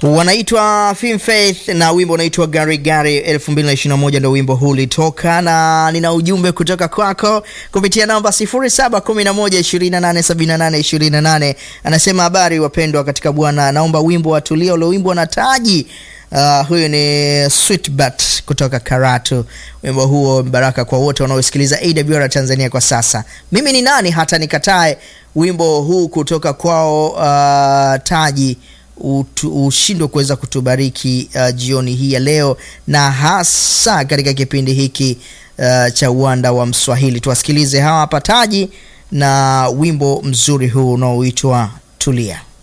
wanaitwa Film Faith na wimbo unaitwa Gari Gari 2021 ndio wimbo huu ulitoka, na nina ujumbe kutoka kwako kupitia namba 0711287828. Anasema habari wapendwa katika Bwana, naomba wimbo wa Tulia ulioimbwa na Taji. Uh, huyu ni Sweetbat kutoka Karatu. Wimbo huo baraka kwa wote wanaosikiliza AWR Tanzania kwa sasa. Mimi ni nani hata nikatae wimbo huu kutoka kwao uh, Taji ushindwe kuweza kutubariki uh, jioni hii ya leo na hasa katika kipindi hiki uh, cha uwanda wa Mswahili. Tuwasikilize hawa hapa Taji na wimbo mzuri huu unaoitwa Tulia.